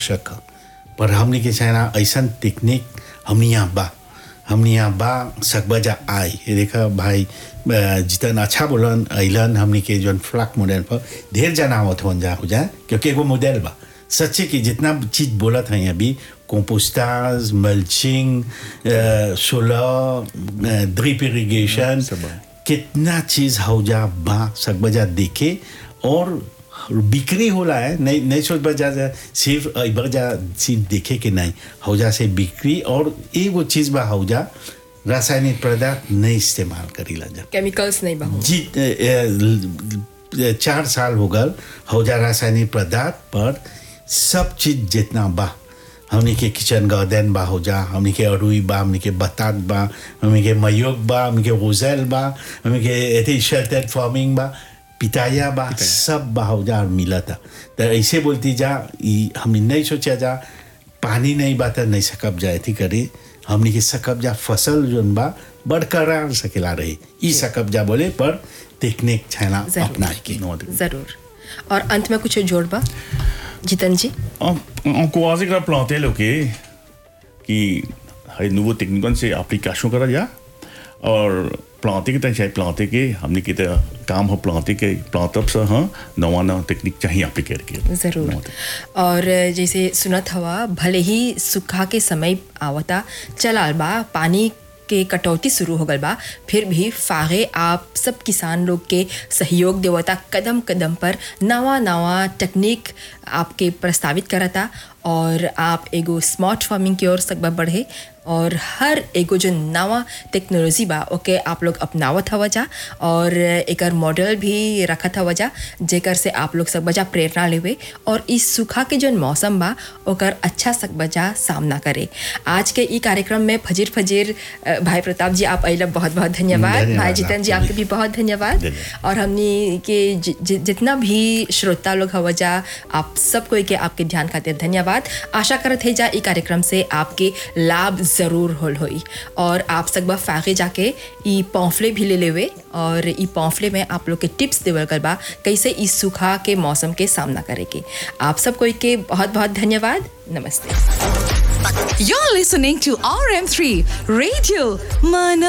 शक पर हमने के चाहना ऐसा टेक्निक हमने यहाँ बा हमने यहाँ बा सकबजा आई ये देखा भाई अ, जितन अच्छा बोलन अलन हमने के जौन फ्लैक मॉडल पर ढेर जना आवत हो जा हो जाए क्योंकि एगो मॉडल बा सच्चे कि जितना चीज बोलत हैं अभी कंपोस्टाज मल्चिंग सोलर ड्रिप इरिगेशन सब बा। कितना चीज हौजा बा सकबजा देखे और बिक्री होला है नहीं नहीं सोच बजा जा सिर्फ बजा सिर्फ देखे के नहीं हौजा से बिक्री और एगो चीज बा हौजा रासायनिक पदार्थ नहीं इस्तेमाल करीला जा केमिकल्स नहीं बहु जी ए, ए, चार साल हो गल हौजा रासायनिक पदार्थ पर सब चीज जितना बा हमने के किचन गार्डन बा हो जा हमने के अरुई बा हमने के बतात बा हमने के मयोग बा हमने के गुजल बा हमने के एथे शेल्टर फार्मिंग बा पिताया बा सब बा हो जा और मिला था तो ऐसे बोलती जा ई हमने नहीं सोचा जा पानी नहीं बा तो नहीं सकब जा थी करे हमने के सकब जा फसल जोन बा बरकरार सकेला रही ई सकब जा बोले पर टेक्निक छाना जरूर। अपना के जरूर और अंत में कुछ जोड़बा जितन जी encourager que la planter là, ok कि है nouveau technique से application करा जा और planter के तक चाहिए planter के हमने के तो काम हो planter के plant up से हाँ नवा नवा टेक्निक चाहिए application के ज़रूर और जैसे सुनत हवा भले ही सुखा के समय आवता चलाल बा पानी के कटौती शुरू हो गल बा फिर भी फागे आप सब किसान लोग के सहयोग देवता कदम कदम पर नवा नवा टेक्निक आपके प्रस्तावित करता और आप एगो स्मार्ट फार्मिंग की ओर सकबा बढ़े और हर एगो जो नवा टेक्नोलॉजी बा ओके आप लोग अपनावत हवा जा और एकर मॉडल भी रखत हवा जा जेकर से आप लोग सब बजा प्रेरणा लेवे और इस सूखा के जो मौसम बा ओकर अच्छा सक बजा सामना करे आज के ई कार्यक्रम में फजीर फजीर अ, भाई प्रताप जी आप अइला बहुत बहुत धन्यवाद धन्यवाद भाई जितन जी आपको आपके भी बहुत धन्यवाद धन्यवाद। और हमने के जि, जि, जितना भी श्रोता लोग हवा जा आप सब कोई के आपके ध्यान खातिर धन्यवाद आशा करत है जा ई कार्यक्रम से आपके लाभ जरूर होल होई और आप सकबा फागे जाके ई पॉम्फले भी ले लेवे और ई पॉम्फले में आप लोग के टिप्स देवल कर बा कैसे इस सूखा के मौसम के सामना करे के आप सब कोई के बहुत बहुत धन्यवाद नमस्ते You're listening to RM3 Radio Mana